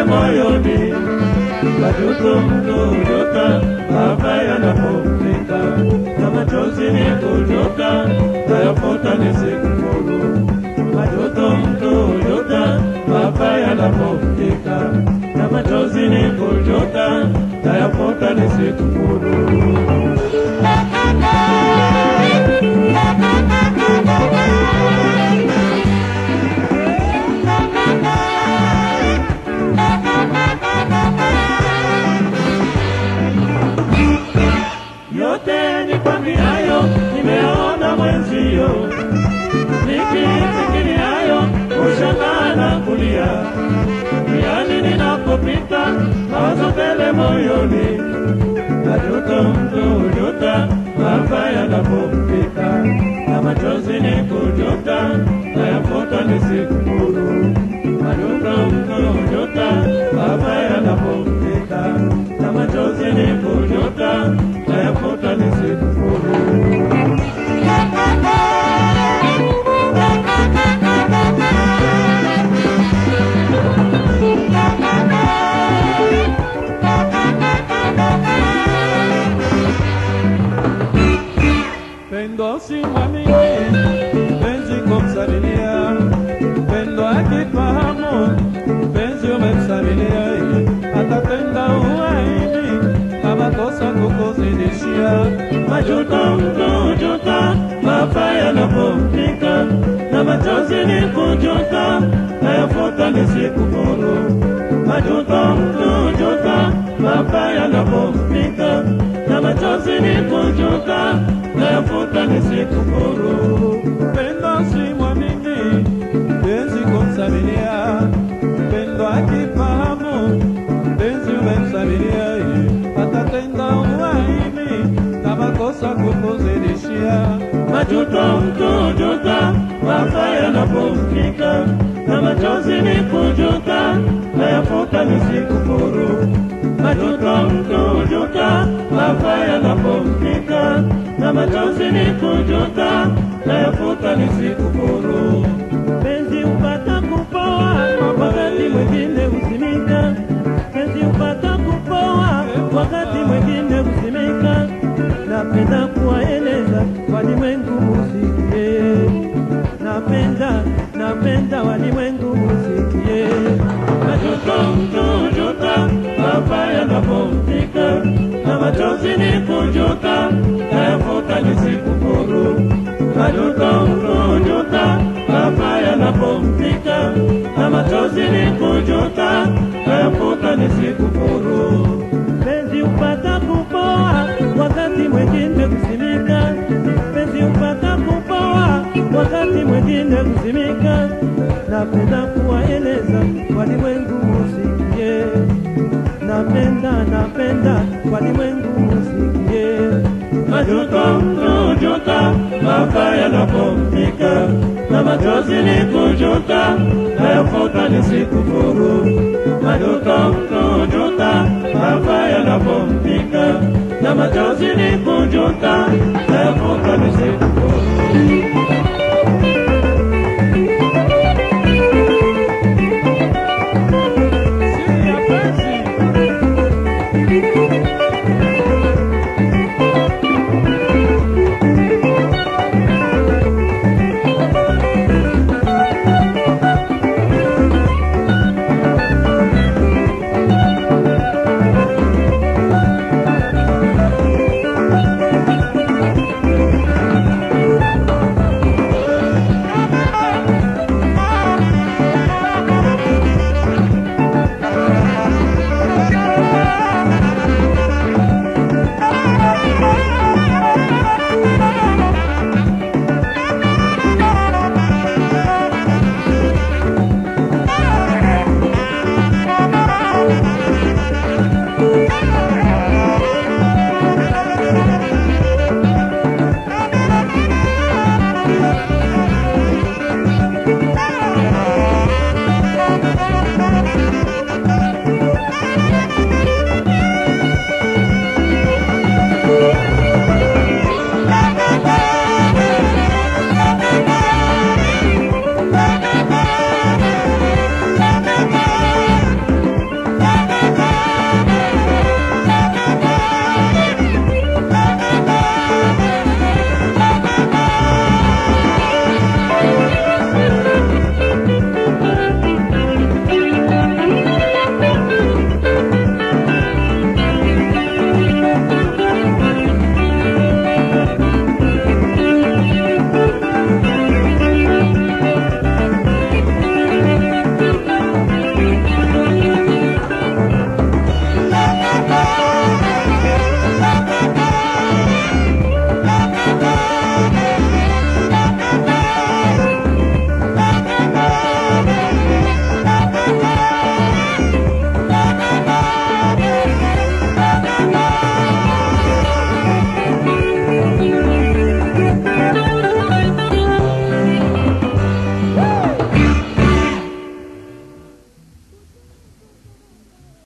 moyoni, majuto mtoyota mabaya yanapofika, na machozi ni kujuta, tayafuta nisikufuru. Majuto mtoyota mabaya yanapofika, na machozi ni kujuta, tayafuta nisikufuru. yote nikwambiayo nimeona mwenzio, nikifikiriayo ushangaa na kulia, yani ninapopita mawazo tele moyoni, najuta mtu juta mabaya yanapofika, na machozi ni kujuta, nayafuta nisikufuru. Najuta mtu juta mabaya yanapofika, na machozi ni kujuta, nayafuta nisikufuru. Pendo si mwamini, penzi kumsabilia, pendo akifahamu, penzi umemsabilia, atatenda uhaini kama kosa kukuzidishia. Majuto mtujuta, mabaya yanapofika, na machozi ni kujuta, nayafuta nisikufuru. Majuto mtujuta, mabaya yanapofika, na machozi ni kujuta, nayafuta nisikufuru. Pendo si mwamini, penzi kumsabilia, pendo akifahamu, penzi umemsabilia, atatenda uhaini kama kosa kukuzidishia. Majuto mtujuta, mabaya yanapofika, na machozi ni kujuta, nayafuta nisikufuru. Majuto mtujuta, mabaya yanapofika, na machozi ni kujuta, nayafuta nisikufuru. Penzi upata kupoa, wakati mwingine husimika. Penzi upata kupoa, wakati mwingine husimika. Napenda kuwaeleza walimwengu musikie, napenda napenda walimwengu musikie. Majuto mtujuta, mabaya yanapofika, na machozi ni kujuta, nayafuta nisikufuru. Majuto mtujuta, mabaya yanapofika, na machozi ni kujuta, nayafuta nisikufuru. Penzi upata kupoa, wakati mwingine kusimika. Penzi upata kupoa, wakati mwingine kusimika. Napenda kuwaeleza walimwengu musikie, napenda napenda walimwengu musikie. Majuto mtujuta, mabaya yanapofika, na machozi ni kujuta, nayafuta nisikufuru. Majuto mtujuta, mabaya yanapofika, na machozi ni kujuta, nayafuta nisikufuru.